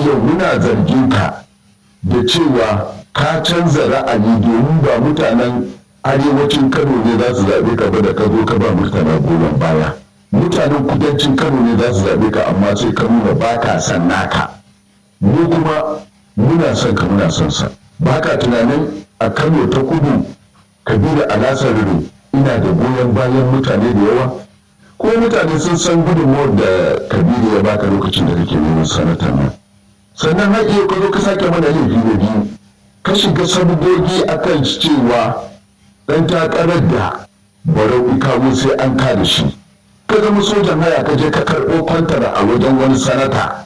yau muna zargin ka da cewa ka canza ra'ayi domin ba mutanen arewacin kano ne za su zaɓe ka ba da ka zo ka ba murtala goyon baya mutanen kudancin kano ne za su zaɓe ka amma sai ka nuna ba ka son naka mu kuma muna son ka muna son sa ba ka tunanin a kano ta kudu kabila alasar ina da goyon bayan mutane da yawa ko mutane sun san gudunmuwar da kabiru ya baka lokacin da kake neman sanata nan sannan har iya ka zo ka sake mana laifi da biyu ka shiga sabgogi akan cewa dan takarar da barau kawo sai an kada shi ka zama sojan haya ka je ka karɓo kwantara a wajen wani sanata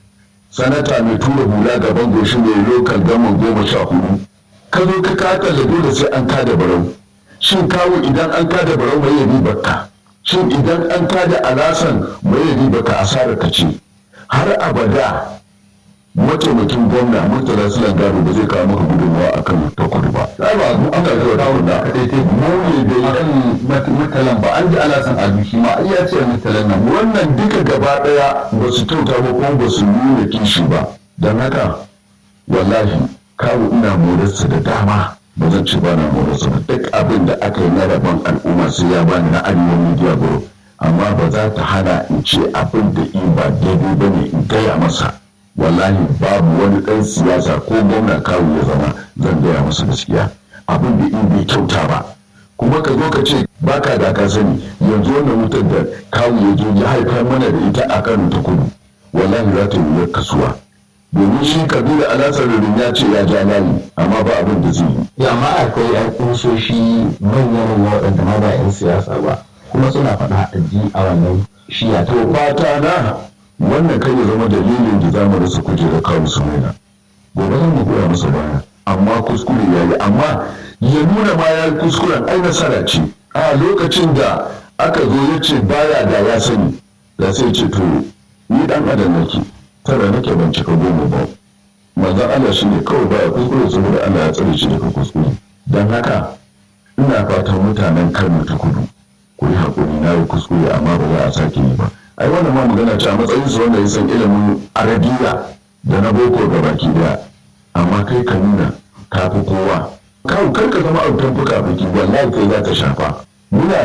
sanata mai tura hula gaban goshi mai lokal gaman goma sha hudu ka zo ka kaka da dole sai an kada barau shin kawo idan an kada barau mai yabi bakka shin idan an kada alasan mai yabi baka asara ka ce har abada mataimakin gwamna murtala sulan gado ba zai kawo maka gudunmawa a kan ta kudu ba ai ba mu aka ga kawo da ka dai mu ne da kan murtalan ba an ji alasan abu shi ma ai ya ce murtalan nan wannan duka gaba daya ba su kyauta ba kuma ba su nuna kishi ba dan haka wallahi kawo ina morarsa da dama ba zan ci bana morarsa ba duk abin da aka yi na rabon al'umma sai ya bani na arewa media group amma ba za ta hana in ce abin da in ba daidai ba ne in gaya masa wallahi babu wani ɗan siyasa ko gwamna kawo ya zama zan gaya masa gaskiya abin da in bai kyauta ba kuma ka zo ka ce baka da ka sani yanzu wannan wutar da kawo ya zo ya haifar mana da ita a kano ta kudu wallahi za ta yi kasuwa domin shi kabila alasarin ya ce ya ja layi amma ba abin da zai yi ya amma akwai yan kusoshi manyan waɗanda ma ba 'yan siyasa ba kuma suna faɗa a ji a wannan shiya to fata na wannan kai ya zama dalilin da zamu rasa kujerar kawo su maina gobe zan mu goya masa baya amma kuskure ya yi amma ya nuna ma ya yi kuskuren ai nasara ce a lokacin da aka zo ya ce baya da ya sani da sai ce to ni dan adam nake tara nake ban cika goma ba manzon Allah shi ne kawai baya kuskure saboda Allah ya tsare shi daga kuskure dan haka ina fatan mutanen Kano ta kudu ku yi haƙuri na yi kuskure amma ba za a sake yi ba ai wannan ma magana ce a matsayin su wanda ya san ilimin arabiya da na boko ga baki daya amma kai ka nuna ka fi kowa kawo kar ka zama autan fuka biki wallahi kai za ta shafa muna